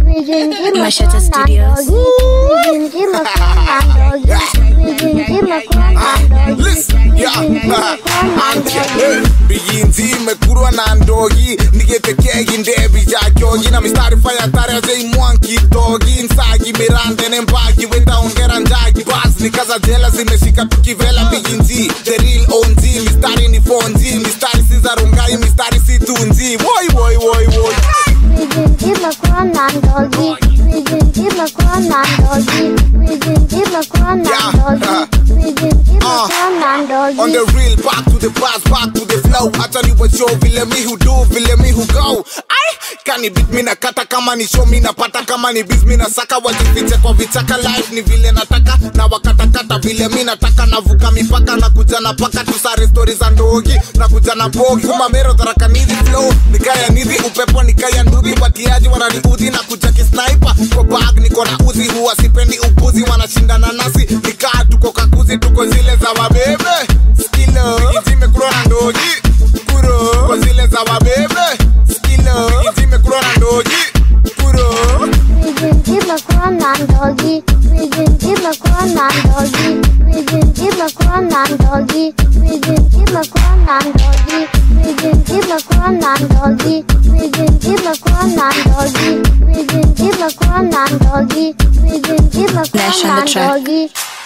Mashata Studios. Listen, yeah, anke biyinzi imekurwa na ndogi nigetekegi ndebi jakyogi na mistari faya tareje imwanki togi nsagi mirande nembagi wetaongera njagi bas nikaza jela zimeshika tukivela biyinzi the real onzi mistari ni fonzi mistari si za rungai mistari si tunzi woi woi woi woi On the real, back to the past, back to the flow. Acha ni show vile mi who do, vile mi who go. Ai, kani beat mi nakata kama ni show mi napata kama ni biz mi nasaka wajifiche kwa vichaka life ni vile nataka na wakatakata vile mi nataka navuka mipaka na kuja na paka tusare stori za ndogi na kuja na bogi umamero dharakanizi flow nikaya nizi upepo nikaya nduthi watiaji wananiudhi na kuja kisniper kwa bag niko na uzi huwa sipendi upuzi wanashindana nasi nikaa tuko kakuzi tuko zile za wabebe skilo ikitime kuro na ndogi kuro kwa zile za wabebe skilo ikitime kuro na ndogi kuro Flash on the track. Doggy.